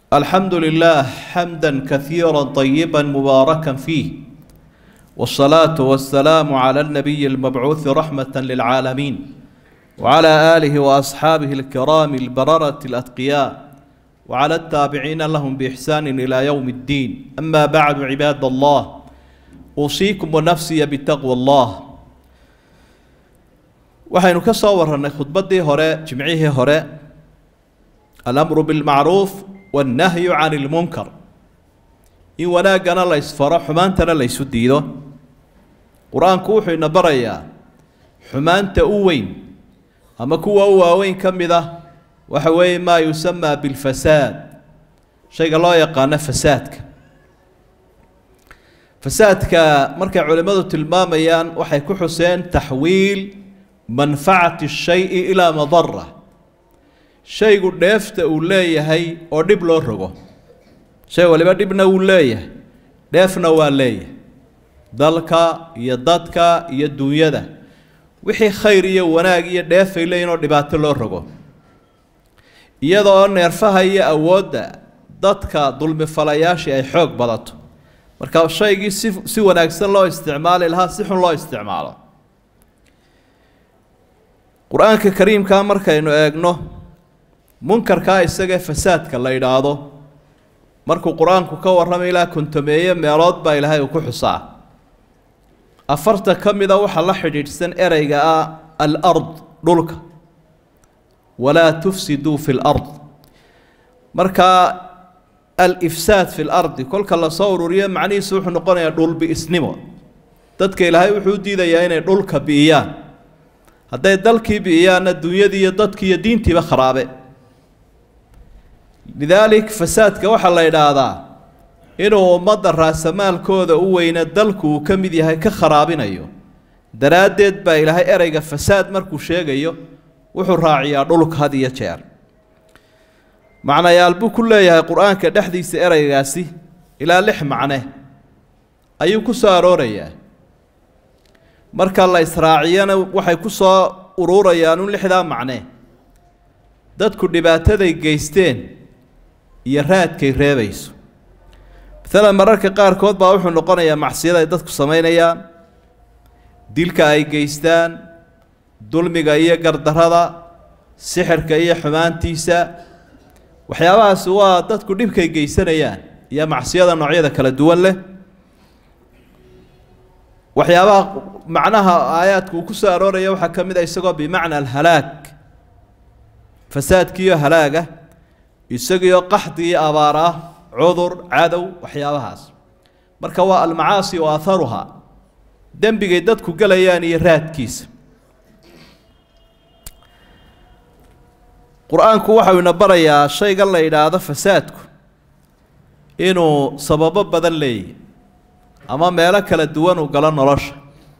الحمد لله حمدا كثيرا طيبا مباركا فيه والصلاة والسلام على النبي المبعوث رحمة للعالمين وعلى آله وأصحابه الكرام البررة الأتقياء وعلى التابعين لهم بإحسان إلى يوم الدين أما بعد عباد الله أوصيكم ونفسي بتقوى الله waxaynu ka soo warannay khudbaddii hore jimcihii hore alamru bilmacruuf wannahyu can ilmunkar in wanaaggana la ysfaro xumaantana la ysu diido qur-aanku wuxuu ina barayaa xumaanta u weyn ama kuwa u waaweyn ka mid ah waxa weeye maa yusamaa bilfasaad shayga loo yaqaano fasaadka fasaadka markay culimmadu tilmaamayaan waxay ku xuseen taxwiil manfacati shayi ilaa madara shaygu dheefta uu leeyahay oo dhib loo rogo shay waliba dhibna wuu leeyahay dheefna waa leeyahay dalka iyo dadka iyo duunyada wixii khayr iyo wanaag iyo dheefay leeyihin oo dhibaato loo rogo iyadoo neerfaha iyo awoodda dadka dulmifalayaashii ay xoog badato marka shaygii si si wanaagsan loo isticmaali lahaa si xun loo isticmaalo qur-aanka kariimkaa markaynu eegno munkarkaa isagee fasaadka la yidhaahdo markuu qur-aanku ka warramay ilaa kontomeeye meelood baa ilaahay uu ku xusaa afarta ka mida waxaa la xidhiidhsan ereyga ah alard dhulka walaa tufsiduu fi lard markaa alifsaad fi lardi kolka lasoo ururiyo macnihiisu wuxuu noqonayaa dhulbi'isnimo dadka ilaahay wuxuu u diidayaa inay dhulka bi'iyaan hadday dalkii bi'iyaanna dunyadii iyo dadkii iyo diintiiba kharaabe lidaalik fasaadka waxaa la idhaahdaa inuu ummadda raasamaalkooda u weyna dalku uu ka mid yahay ka kharaabinayo daraaddeed baa ilaahay ereyga fasaad markuu sheegayo wuxuu raaciyaa dhulka had iyo jeer macnayaal buu ku leeyahay qur-aanka dhexdiisa ereygaasi ilaa lix macne ayuu ku soo aroorayaa marka la israaciyana waxay ku soo ururayaan un lixdaa macne dadku dhibaataday geysteen iyo raadkay reebayso maalan mararka qaarkood baa wuxuu noqonayaa macsiyada ay dadku samaynayaan dilka ay geystaan dulmiga iyo gardarrada sixirka iyo xumaantiisa waxyaabahaasi waa dadku dhibkay geysanayaan iyo macsiyada noocyada kala duwan leh waxyaabaha macnaha aayaadka uu ku soo arooraya waxaa ka mid a isagoo bimacna alhalaag fasaadkiiyo halaaga isagiyo qaxdi iyo abaar ah cudur cadow waxyaabahaas marka waa almacaasi wa aharuha dembigay dadku gelayaan iyo raadkiisa qur-aanku waxau ina barayaa shaygan la yidhaahdo fasaadku inuu sababo badan leeyahy ama meelo kala duwan uu galo nolosha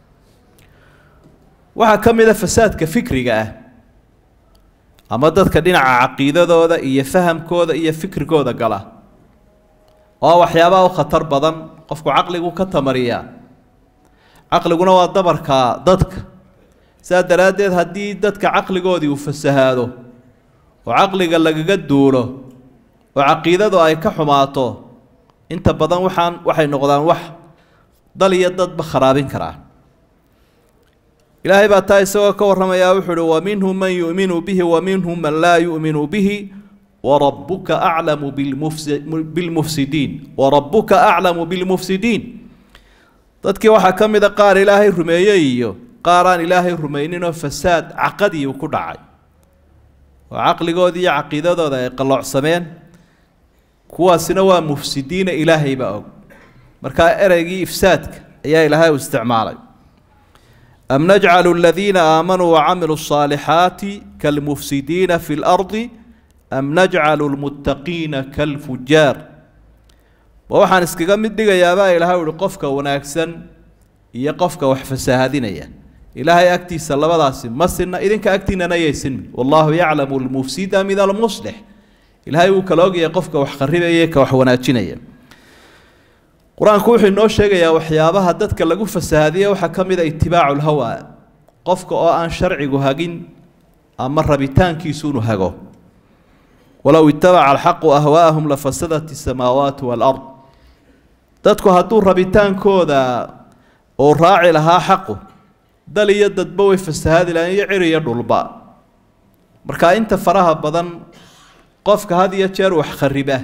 waxaa ka mid a fasaadka fikriga ah ama dadka dhinaca caqiidadooda iyo fahamkooda iyo fikrigooda gala oo waxyaabaha u khatar badan qofku caqligu ka tamariyaa caqliguna waa dabarka dadka sidaa daraaddeed haddii dadka caqligoodii uu fasahaado oo caqliga lagaga duulo oo caqiidadu ay ka xumaato inta badan waxaan waxay noqdaan wax dal iyo dadba kharaabin karaa ilaahay baa taa isagoo ka warramayaa wuxuu uhi wa minhum man yu'minu bihi wa minhum man laa yu'minu bihi warabuka aclamu bilmufsidiin warabuka aclamu bilmufsidiin dadkii waxaa ka mid a qaar ilaahay rumeeyey iyo qaar aan ilaahay rumayninoo fasaad caqadii uu ku dhacay oo caqligoodii iyo caqiidadooda ay qalloocsameen kuwaasina waa mufsidiina ilaahay baa og markaa ereygii ifsaadka ayaa ilaahay u isticmaalay am najcalu aladiina aamanuu wacamiluu الصaalixaati kalmufsidiina fi اlardi am najcalu lmuttaqiina kalfujaar ma waxaan iskaga mid dhigayaabaa ilaahay uhi qofka wanaagsan iyo qofka wax fasaahadinaya ilaahay agtiisa labadaasi ma sinna idinka agtiinana yay sinmi wallahu yaclamu lmufsida min almuslix ilaahay wuu kala ogyahay qofka wax kharibaya ka wax wanaajinaya qur-aanku wuxuu inoo sheegayaa waxyaabaha dadka lagu fasahaadiye waxaa ka mid a itibaacu lhawa qofka oo aan sharcigu hagin ama rabitaankiisu inu hago walow itabaca alxaqu ahwaa'ahum lafasadat isamaawaatu waalard dadku hadduu rabitaankooda uu raaci lahaa xaqu dal iyo dadba way fasahaadi lahayn iyo cir iyo dhulba marka inta faraha badan qofka had iyo jeer wax khariba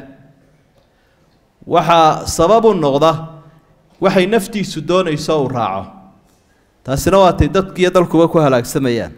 waxaa sabab u noqda waxay naftiisu doonayso uu raaco taasina waatay dadkiiyo dalkuba ku halaagsamayaan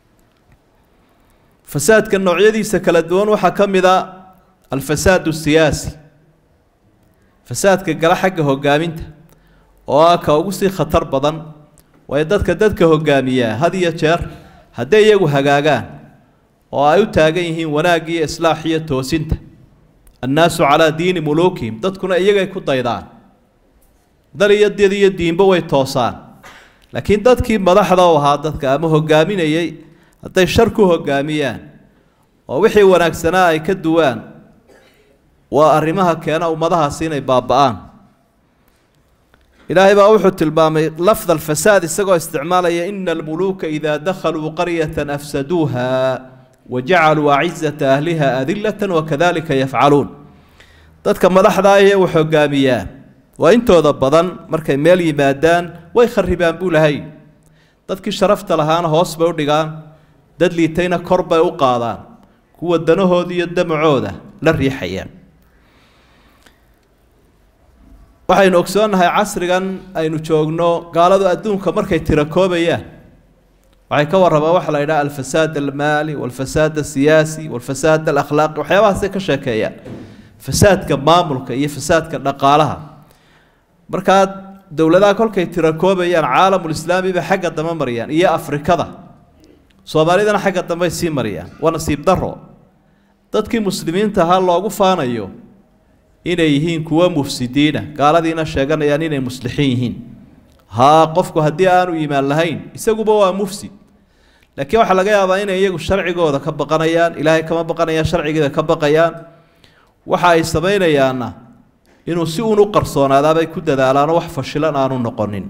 fasaadka noocyadiisa kala duwan waxaa ka mid a alfasaad siyaasi fasaadka gala xagga hogaaminta oo ah ka ugu sii khatar badan waayo dadka dadka hogaamiyaa had iyo jeer hadday iyagu hagaagaan oo ay u taagan yihiin wanaag iyo islaax iyo toosinta annaasu calaa diini muluukihim dadkuna iyagay ku daydaan dal iyo did iyo diinba way toosaan laakiin dadkii madaxda u ahaa dadka ama hogaaminayay hadday shar ku hogaamiyaan oo wixii wanaagsanaa ay ka duwaan waa arrimaha keena ummadahaasi inay baaba-aan ilaahay baa wuxuu tilmaamay lafd alfasaad isagoo isticmaalaya ina almuluuka idaa dakhaluu qaryata afsaduuha wajacaluu acizata ahliha adilata wakadalika yafcaluun dadka madaxdaa ee wax hogaamiyaa waa intooda badan markay meel yimaadaan way kharibaan buu lahay dadkii sharafta lahaana hoos bay u dhigaan dad liitayna kor bay u qaadaan kuwa danahooda iyo damacooda la riixayaan waxaynu ogsoonnahay casrigan aynu joogno gaaladu adduunka markay tirakoobayaan waxay ka warramaan waxa la yidhaha alfasaad almaali walfasaad asiyaasi walfasaad alakhlaaqi waxyaabahaasay ka sheekeeyaan fasaadka maamulka iyo fasaadka dhaqaalaha markaa dowladaha kolkay tirakoobayaan caalamulislaami bay xagga dambe mariyaan iyo afrikada soomaalidana xagga dambey sii mariyaan waa nasiib daro dadkii muslimiinta ahaa loogu faanayo inay yihiin kuwo mufsidiina gaaladiina sheeganayaan inay muslixiin yihiin haa qofku haddii aanu iimaan lahayn isaguba waa mufsid laakiin waxaa laga yaabaa inay iyagu sharcigooda ka baqanayaan ilaahay kama baqanayaan sharcigeeda ka baqayaan waxa ay samaynayaanna inuu si uun u qarsoonaadaabay ku dadaalaanoo wax fashilan aanu noqonin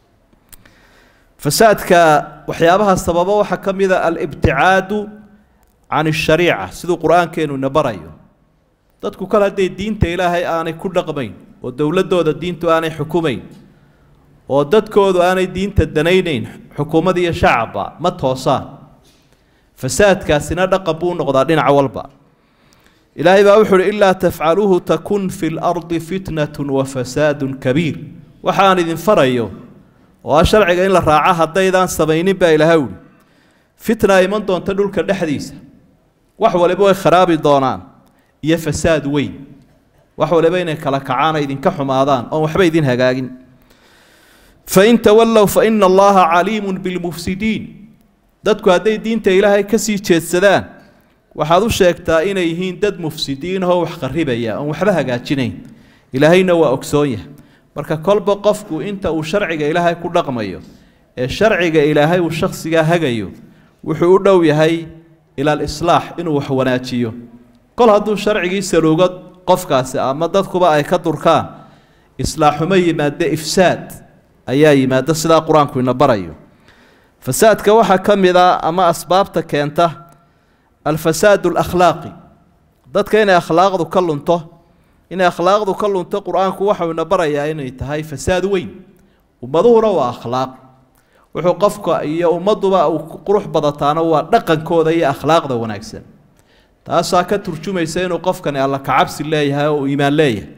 fasaadka waxyaabaha sababa waxaa ka mid a alibticaadu can ashariica siduu qur-aankeenu ina barayo dadku kale hadday diinta ilaahay aanay ku dhaqmayn oo dowladooda diintu aanay xukumayn oo dadkoodu aanay diinta danaynayn xukuumad iyo shacabba ma toosaan fasaadkaasina dhaqan buu noqdaa dhinac walba ilaahay baa wuxu uhi ilaa tafcaluuhu takun fi lardi fitnatu wa fasaadun kabiir waxaan idin farayo oo ah sharciga in la raaco haddaydaan samaynin baa ilaahay uhi fitna iman doonta dhulka dhexdiisa wax waliba way kharaabi doonaan iyo fasaad weyn wax waliba inay kala kacaana idinka xumaadaan oon waxba idin hagaagin fain tawallow faina allaha caliimun bilmufsidiin dadku hadday diinta ilaahay kasii jeedsadaan waxaad u sheegtaa inay yihiin dad mufsidiin ahoo wax qaribaya oon waxba hagaajinayn ilaahayna waa ogsoon yahay marka kolba qofku inta uu sharciga ilaahay ku dhaqmayo ee sharciga ilaahay uu shakhsigaa hagayo wuxuu u dhow yahay ila alislaax inuu wax wanaajiyo kol hadduu sharcigii saluugo qofkaasi ama dadkuba ay ka durkaan islaaxuma yimaade ifsaad ayaa yimaada sidaa qur-aanku ina barayo fasaadka waxaa ka mid a ama asbaabta keenta alfasaad alakhlaaqi dadka inay akhlaaqdu ka lunto inay akhlaaqdu ka lunto qur-aanku waxau ina barayaa inay tahay fasaad weyn ummaduhuna waa akhlaaq wuxuu qofka iyo ummadduba uu qurux badataana waa dhaqankooda iyo akhlaaqda wanaagsan taasaa ka turjumaysa inuu qofkani alla kacabsi leeyahay oo uu iimaan leeyahay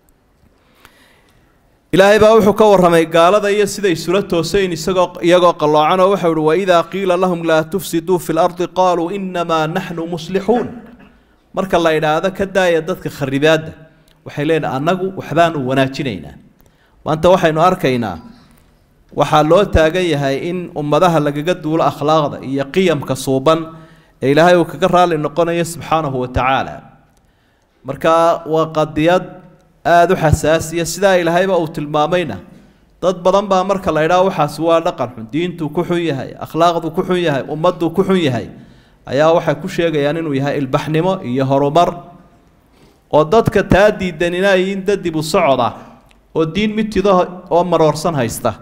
ilaahay baa wuxuu ka warramay gaalada iyo siday isula toosayn isagoo iyagoo qalloocan oo waxau uhi waidaa qiila lahum laa tufsiduu fi lardi qaaluu inamaa naxnu muslixuun marka la idhaahdo ka daaya dadka kharibaadda waxay leeyihin annagu waxbaanu wanaajinaynaa maanta waxaynu arkaynaa waxaa loo taagan yahay in ummadaha lagaga duulo akhlaaqda iyo qiyamka suuban ee ilaahay uu kaga raalli noqonayo subxaanahu wa tacaala marka waa qadiyad aada u xasaasiya sidaa ilaahayba uu tilmaamayna dad badan baa marka la idhaha waxaasi waa dhaqan xun diintuu ku xun yahay akhlaaqdu ku xun yahay ummadduu ku xun yahay ayaa waxay ku sheegayaan inuu yahay ilbaxnimo iyo horumar oo dadka taa diidan inaayiin dad dib u socod ah oo diin mitido oo maroorsan haysta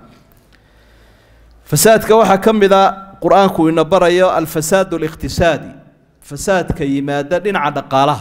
fasaadka waxaa ka mid a qur-aanku ina barayo alfasaad aliqtisaadi fasaadka yimaada dhinaca dhaqaalaha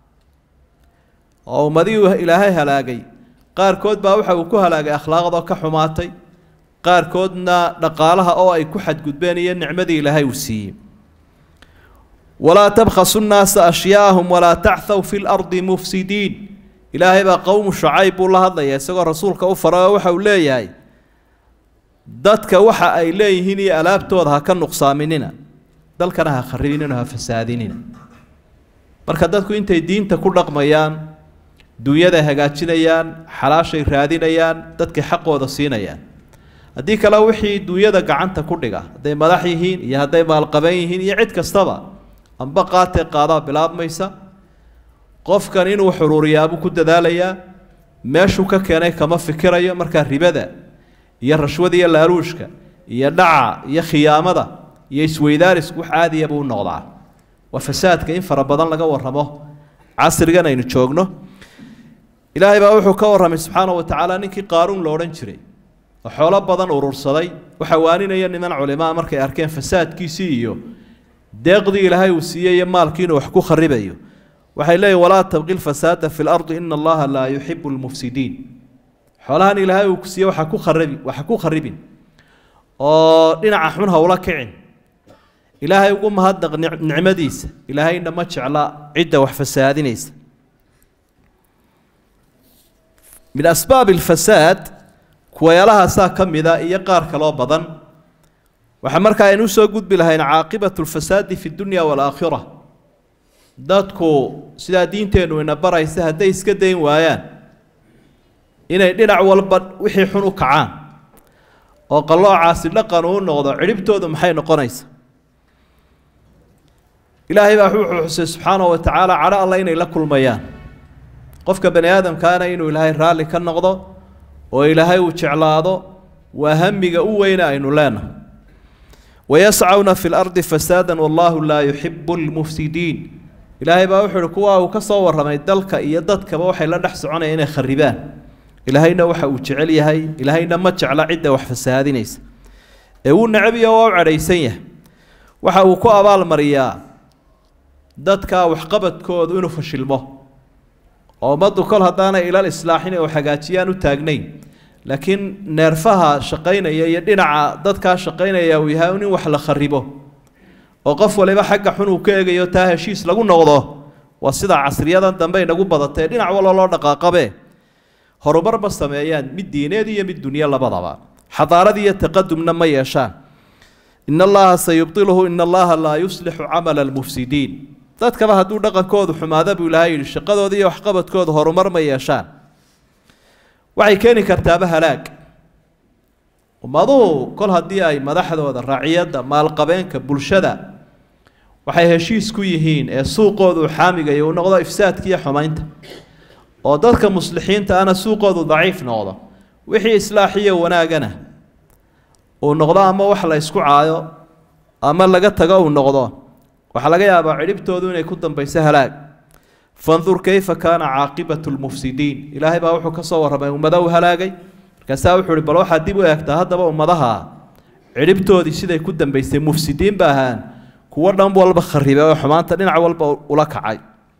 oo ummadihii ilaahay halaagay qaarkood baa waxa uu ku halaagay akhlaaqdoo ka xumaatay qaarkoodna dhaqaalaha oo ay ku xadgudbeen iyo nicmadii ilaahay uu siiyey walaa tabkhasu nnaasa ashyaa'ahum walaa tachthaw fi lardi mufsidiin ilaahay baa qowmu shacayb buu la hadlaya isagoo rasuulka u faray oo waxa uu leeyahay dadka waxa ay leeyihiin iyo alaabtooda ha ka nuqsaaminina dalkana ha kharibinina ha fasaadinina marka dadku intay diinta ku dhaqmayaan dunyada hagaajinayaan xalaashay raadinayaan dadkay xaqooda siinayaan haddii kale wixii dunyada gacanta ku dhiga hadday madax yihiin iyo hadday maalqaban yihiin iyo cid kastaba amba qaatee qaadaa bilaabmaysa qofkan inuu xuruuriyaabuu ku dadaalayaa meeshuu ka keenay kama fikirayo markaa ribada iyo rashwada iyo laaluushka iyo dhaca iyo khiyaamada iyo isweydaarisku wax caadiya buu noqdaa waa fasaadka in fara badan laga warramo casrigan aynu joogno ilaahay baa wuxuu ka warramay subxaana wa tacaala ninkii qaaruun lo odhan jiray oo xoolo badan urursaday waxaa waaninaya niman culimaa markay arkeen fasaadkiisii iyo deeqdii ilaahay uu siiyey iyo maalkii inuu wax ku kharibayo waxay leeyihin walaa tabqi lfasaada fi lardi ina allaha laa yuxibu lmufsidiin xoolahan ilaahay uu ku siiyey waxa ku kharibi waxa ku kharibin oo dhinaca xun hawla kicin ilaahay ugu mahadnaq nicmadiisa ilaahayna ma jecla cidda wax fasaadinaysa min asbaab alfasaad kuwayaalahaasaa ka mida iyo qaar kaloo badan waxaa markaa aynu usoo gudbi lahayn caaqibatu lfasaadi fi dunya waalaakhira dadku sidaa diinteennu ina baraysa hadday iska dayn waayaan inay dhinac walba wixii xun u kacaan oo qalloocaasi dhaqan uu noqdo cidhibtoodu maxay noqonaysa ilaahay baa wuxuu xusay subxaanahu wa tacaala cadho alla inay la kulmayaan qofka bani aadamkaana inuu ilaahay raalli ka noqdo oo ilaahay uu jeclaado waa hamiga u weyne aynu leenahay wayascawna fi lardi fasaada wallahu laa yuxibu lmufsidiin ilaahay baa wuxuu uhi kuwa uu ka soo warramay dalka iyo dadkaba waxay la dhex soconayaan inay kharibaan ilaahayna waxa uu jecel yahay ilaahayna ma jecla cidda wax fasahaadinaysa ee wuu necab iyo waa u cadhaysan yahay waxa uu ku abaalmariyaa dadka waxqabadkoodu inuu fashilmo oo ummaddu kol haddaanay ilal islaaxin oo hagaajiyaan u taagnayn laakiin neerfaha shaqaynaya iyo dhinaca dadkaa shaqaynaya uu yahay in wax la kharibo oo qof waliba xagga xun uu ka eegayo taa heshiis lagu noqdo waa sida casriyadan dambe inagu badatee dhinac walba loo dhaqaaqabe horumarba sameeyaan mid diineed iyo mid dunyo labadaba xadaarad iyo taqadumna ma yeeshaan in allaha sayubdiluhu in allaha laa yuslixu camala almufsidiin dadkaba hadduu dhaqankoodu xumaada buu ilaahay yidhi shaqadooda iyo waxqabadkooda horumar ma yeeshaan waxay keeni kartaaba halaag ummaduhu kol haddii ay madaxdooda raaciyadda maalqabeenka bulshada waxay heshiis ku yihiin ee suuqoodu xaamigayo uu noqdo ifsaadka iyo xumaynta oo dadka muslixiinta ana suuqoodu daciif noqdo wixii islaaxiyo wanaagana uu noqdo ama wax la isku caayo ama laga tago uu noqdo waxaa laga yaabaa cidhibtoodu inay ku dambayso halaag fandur kayfa kaana caaqibatu lmufsidiin ilaahay baa wuxuu ka soo warramay ummada uu halaagay markaasaa wuxuu ihi bal waxaad dib u eegtaa haddaba ummadaha cidhibtoodii siday ku dambaysay mufsidiin ba ahaan kuwo dhan walba kharibay oo xumaanta dhinac walba ula kacay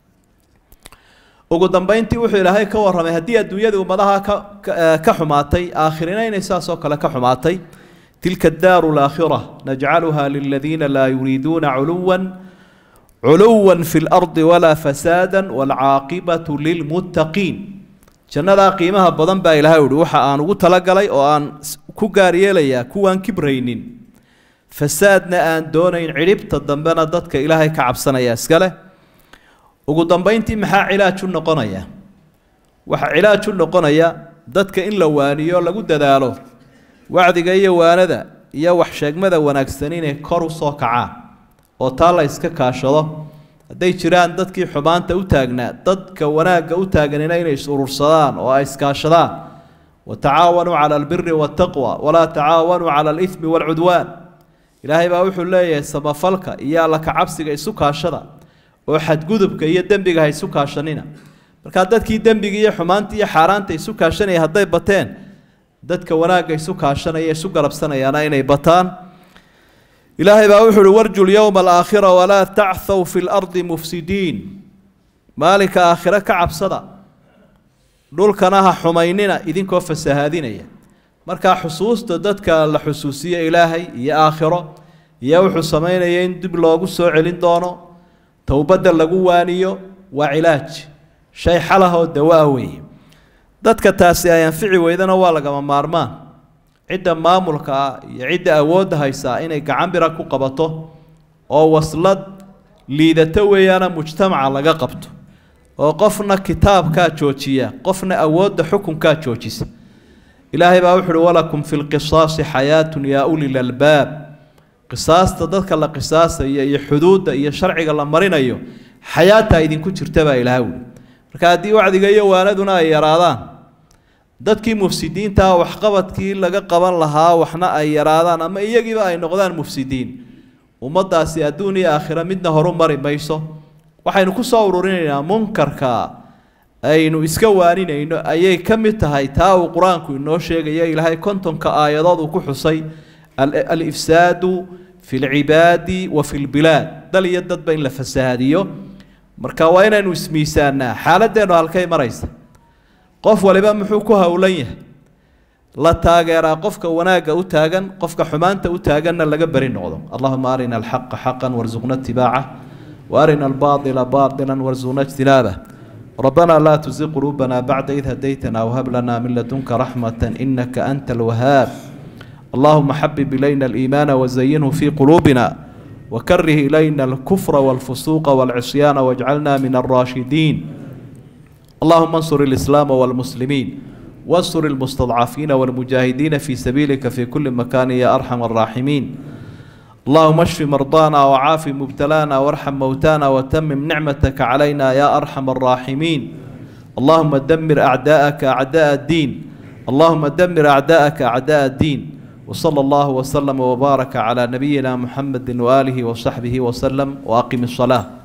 ugu dambayntii wuxuu ilaahay ka warramay haddii adduunyadii ummadaha ka ka xumaatay aakhirina inay saasoo kale ka xumaatay tilka daaru laakhira najcaluha liladiina laa yuriiduuna culuwan culuwa fi lardi walaa fasaada waalcaaqibatu lilmuttaqiin jannadaa qiimaha badan baa ilaahay uhi waxa aan ugu talagalay oo aan ku gaar yeelayaa kuwaan kibraynin fasaadna aan doonayn cidhibta dambena dadka ilaahay ka cabsanaya iskale ugu dambayntii maxaa cilaaj u noqonaya waxaa cilaaj u noqonaya dadka in la waaniyo lagu dadaalo wacdiga iyo waanada iyo wax sheegmada wanaagsan inay kor u soo kacaan oo taa la iska kaashado hadday jiraan dadkii xumaanta u taagnaa dadka wanaagga u taaganina inay is urursadaan oo ay iskaashadaan watacaawanuu cala albiri waataqwa walaa tacaawanuu cala alithmi waalcudwaan ilaahay baa wuxuu leeyahay samafalka iyo alla kacabsiga isu kaashada oo xadgudubka iyo dembiga ha isu kaashanina markaa dadkii dembiga iyo xumaanta iyo xaaraanta isu kaashanaya hadday bateen dadka wanaagga isu kaashanaya isu garabsanayaana inay bataan ilaahay baa wuxu uhi warju lyowma alaakhira walaa tachw fi lardi mufsidiin maalinka aakhire ka cabsada dhulkana ha xumaynina idinkoo fasahaadinaya markaa xusuusta dadka la xusuusiye ilaahay iyo aakhiro iyo wuxuu samaynaya in dib loogu soo celin doono towbadda lagu waaniyo waa cilaaj shay xalahoo dawaa weeye dadka taasi ay anfici weydana waa lagama maarmaan cidda maamulka ah iyo cidda awoodda haysaa inay gacan bira ku qabato oo waslad liidato weeyaana mujtamaca laga qabto oo qofna kitaabkaa joojiya qofna awoodda xukunkaa joojisa ilaahay baa wuxu uhi walakum fi lqisaasi xayaatun yaa ulil albaab qisaasta dadka la qisaasaya iyo xuduudda iyo sharciga la marinayo xayaataa idinku jirta baa ilaahay wuli marka haddii wacdiga iyo waanaduna ay yaraadaan dadkii mufsidiintaa waxqabadkii laga qaban lahaa waxna ay yaraadaan ama iyagiiba ay noqdaan mufsidiin ummaddaasi adduun iyo aakhira midna horu mari mayso waxaynu ku soo ururinaynaa munkarka aynu iska waaninayno ayay ka mid tahay taa uu qur-aanku inoo sheegaya ilaahay kontonka aayadood uu ku xusay alifsaadu fi lcibaadi wa fi lbilaad dal iyo dadba in la fasahaadiyo marka waa inaynu ismiisaanaa xaaladeennu halkay maraysa qof waliba muxuu ku howlan yahay la taageeraa qofka wanaagga u taagan qofka xumaanta u taaganna laga beri noqdo allahuma arina alxaqa xaqan warsuqna itibaaca وارنا الباطل باطلا وارزقنا اجتنابه ربنا لا تزغ قلوبنا بعد إذ هديتنا وهب لنا من لدنك رحمة إنك أنت الوهاب اللهم حبب إلينا الإيمان وزينه في قلوبنا وكره إلينا الكفر والفسوق والعصيان واجعلنا من الراشدين اللهم انصر الإسلام والمسلمين وانصر المستضعفين والمجاهدين في سبيلك في كل مكان يا أرحم الراحمين اللهم اشف مرضانا وعاف مبتلانا وارحم موتانا وتمم نعمتك علينا يا ارحم الراحمين اللهم دمر اعداءك اعداء الدين اللهم دمر اعداءك اعداء الدين وصلى الله وسلم وبارك على نبينا محمد واله وصحبه وسلم واقم الصلاه